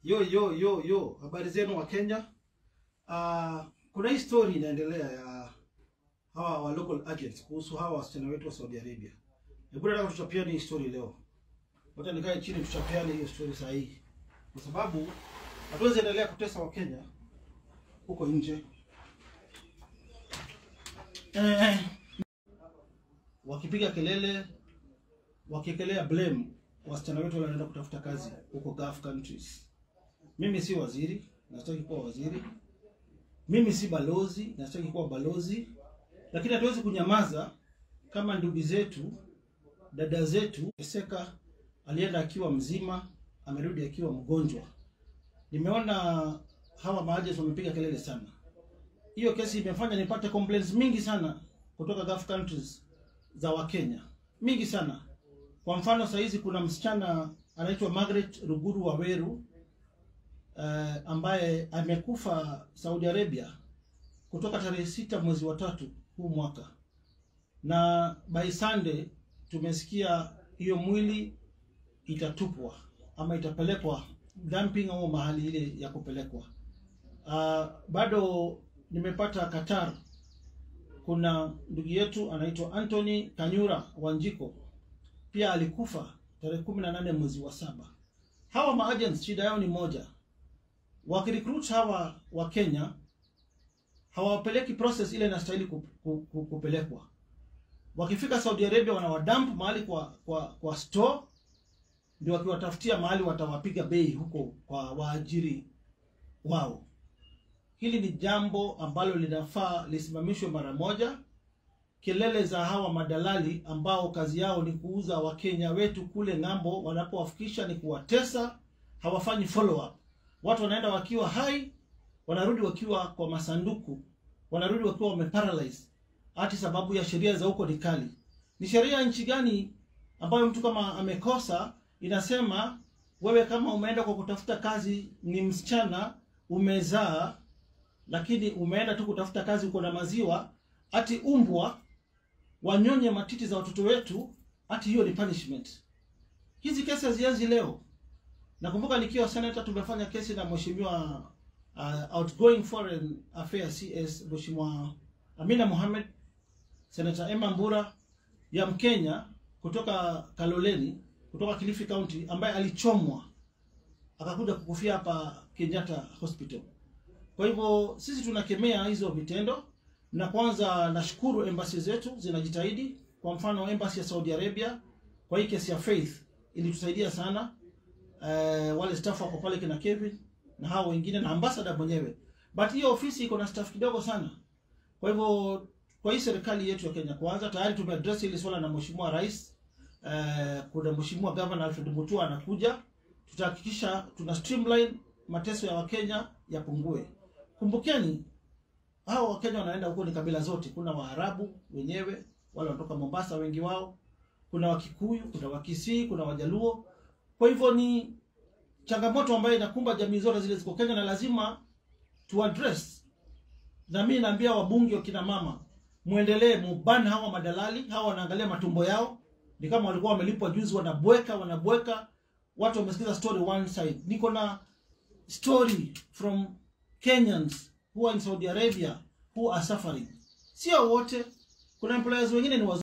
Yo yo yo yo, habari zenu wa Kenya. Uh, kuna hii story inaendelea ya hawa wa local agents kuhusu hawa wasichana wetu wa Saudi Arabia. Hebu nataka tuchapiane hii story leo. Wacha nikae chini tuchapiane hiyo story sahihi. Kwa sababu hatuwezi endelea kutesa wa Kenya huko nje. Eh, wakipiga kelele wakiekelea blame wasichana wetu wanaenda kutafuta kazi huko Gulf countries. Mimi si waziri, nastaki kuwa waziri. Mimi si balozi, nastaki kuwa balozi. Lakini hatuwezi kunyamaza kama ndugu zetu, dada zetu Eseka alienda akiwa mzima, amerudi akiwa mgonjwa. Nimeona hawa maagents wamepiga kelele sana. Hiyo kesi imefanya nipate complaints mingi sana kutoka Gulf countries za Wakenya, mingi sana. Kwa mfano saa hizi kuna msichana anaitwa Margaret Ruguru Waweru uh, ambaye amekufa Saudi Arabia kutoka tarehe sita mwezi wa tatu huu mwaka, na by Sunday tumesikia hiyo mwili itatupwa ama itapelekwa dumping au mahali ile ya kupelekwa. Uh, bado nimepata Qatar, kuna ndugu yetu anaitwa Anthony Kanyura Wanjiko pia alikufa tarehe kumi na nane mwezi wa saba. Hawa maagents shida yao ni moja, wakirecruit hawa wa Kenya hawapeleki process ile inastahili kupelekwa. Wakifika Saudi Arabia wanawadump mahali kwa kwa kwa store, ndio wakiwatafutia mahali watawapiga bei huko kwa waajiri wao. Hili ni jambo ambalo linafaa lisimamishwe mara moja. Kelele za hawa madalali ambao kazi yao ni kuuza wakenya wetu kule ng'ambo, wanapowafikisha ni kuwatesa, hawafanyi follow up. Watu wanaenda wakiwa hai, wanarudi wakiwa kwa masanduku, wanarudi wakiwa wameparalyze, hati sababu ya sheria za huko ni kali. Ni sheria nchi gani ambayo mtu kama amekosa inasema wewe kama umeenda kwa kutafuta kazi, ni msichana umezaa, lakini umeenda tu kutafuta kazi, uko na maziwa, ati umbwa wanyonye matiti za watoto wetu, ati hiyo ni punishment. Hizi kesi hazianzi leo. Nakumbuka nikiwa senator tumefanya kesi na mheshimiwa uh, outgoing foreign affairs CS mheshimiwa Amina Mohamed, senator Emma Mbura ya Mkenya kutoka Kaloleni, kutoka Kilifi County, ambaye alichomwa akakuja kukufia hapa Kenyatta Hospital. Kwa hivyo sisi tunakemea hizo vitendo na kwanza nashukuru embassy zetu zinajitahidi. Kwa mfano embassy ya Saudi Arabia kwa hii kesi ya Faith ilitusaidia sana. Uh, wale staff wako pale kina Kevin na hao wengine na ambassador mwenyewe, but hiyo ofisi iko na staff kidogo sana. Kwa hivyo kwa hii serikali yetu ya Kenya kwanza tayari tumeaddress hili swala na mheshimiwa rais. Uh, kuna mheshimiwa governor Alfred Mutua anakuja, tutahakikisha tuna streamline mateso ya Wakenya yapungue. Kumbukeni hao Wakenya wanaenda huko ni kabila zote. Kuna Waarabu wenyewe wale wanatoka Mombasa, wengi wao, kuna Wakikuyu, kuna Wakisii, kuna Wajaluo. Kwa hivyo ni changamoto ambayo inakumba jamii zote zile ziko Kenya na lazima tu address. Na mimi naambia wabunge wa kina mama, muendelee muban hawa madalali, hawa wanaangalia matumbo yao. Ni kama walikuwa wamelipwa juzi, wanabweka wanabweka. Watu wamesikiza story one side. Niko na story from Kenyans who are in Saudi Arabia who are suffering. Sio wote, kuna employers wengine ni wazuri.